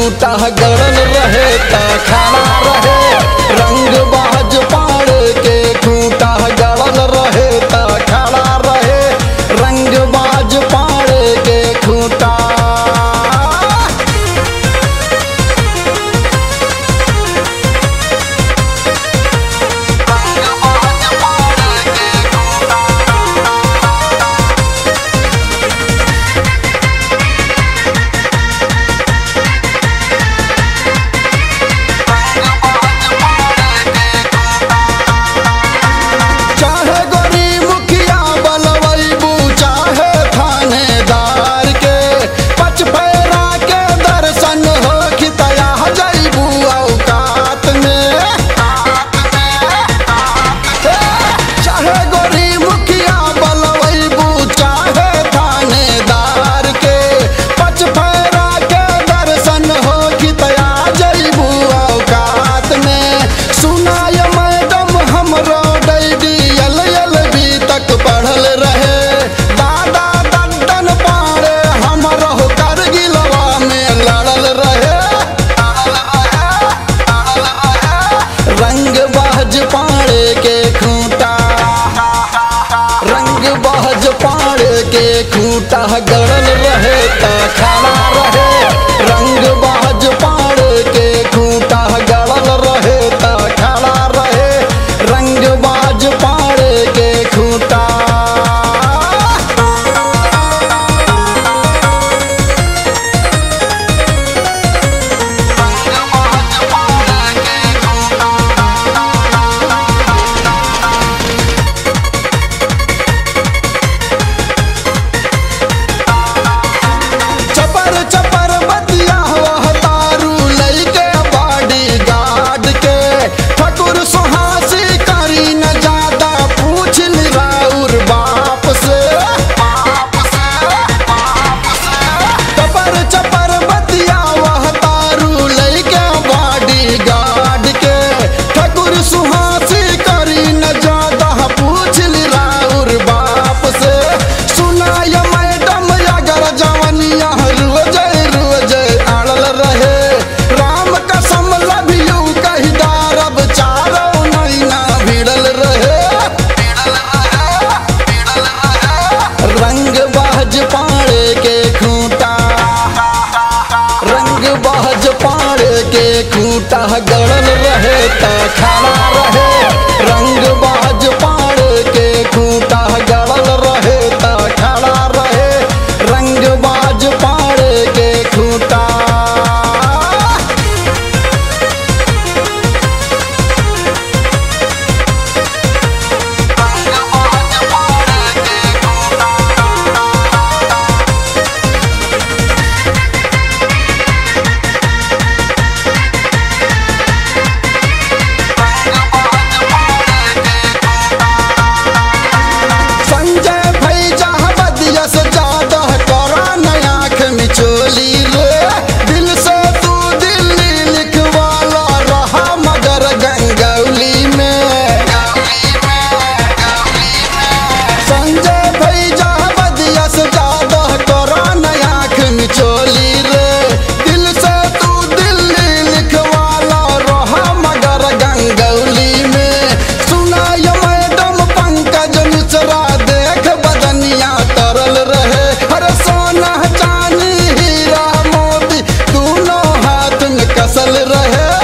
खूटा गड़ल रहे ता खड़ा रहे रंग बाज पाड़ के खूटा गड़ल रहे ता खड़ा रहे रंग बाज पाड़ के खूटा चाहे गोरी मुखिया बलवैबू चाहे थानेदार के पचपैरा के दर्शन हो खितया जैबू औकात में चाहे गोरी मुखिया बलवैबू चाहे थानेदार के पचपैरा के दर्शन हो खितया जैबू औकात में सुनाय मैडम हमरो डैडी यल यल भी तक पढ़ल रहे दादा दड्डन पाड़े हमरो करगिलवा में लड़ल रहे रंग बाज पाड़े के खूंटा रंग बाज पाड़े के खूंटा गड़ल रहे ता खड़ा रहे रंग बाज पाड़े के खूंटा गड़ल रहे ता खड़ा रहे रंग बाज पाड़े के खूंटा चपर चपर बतिया वह तारू लैके बॉडी गार्ड के ठकुर सुहासी करी न ज्यादा पूछ राउर बाप से चपर चपर बतिया वह तारू लैके बॉडी गार्ड के ठकुर सुहासी करी न ज्यादा पूछ राउर बाप से सुनाय मैडम अगर जवनिया रोज रोज अड़ल रहे राम कसम लभियू कही दारब चारो नैना भिड़ल रहे रंग बाज पाड़े के खूंटा रंग बाज पाड़े के खूंटा गड़ल रहे ता खड़ा रहे रंग बाज पाड़े के खूंटा गड़ल रहे ता खड़ा रहे रंग बाज पाड़े के खूंटा संजय भैजा बदिया से ज्यादा करा नया आँख मिचोली रे दिल से तू दिल्ली लिखवाला रहा मगर गंगौली में संजय भैजा बदिया से ज्यादा करा नया आँख मिचोली रे दिल से तू दिल्ली लिखवाला रहा मगर गंगौली में सुनाय मैडम पंकज मिश्रा देख बदनिया तरल रहे हर सोना चांदी हीरा मोती दोनों हाथ में कसल रहे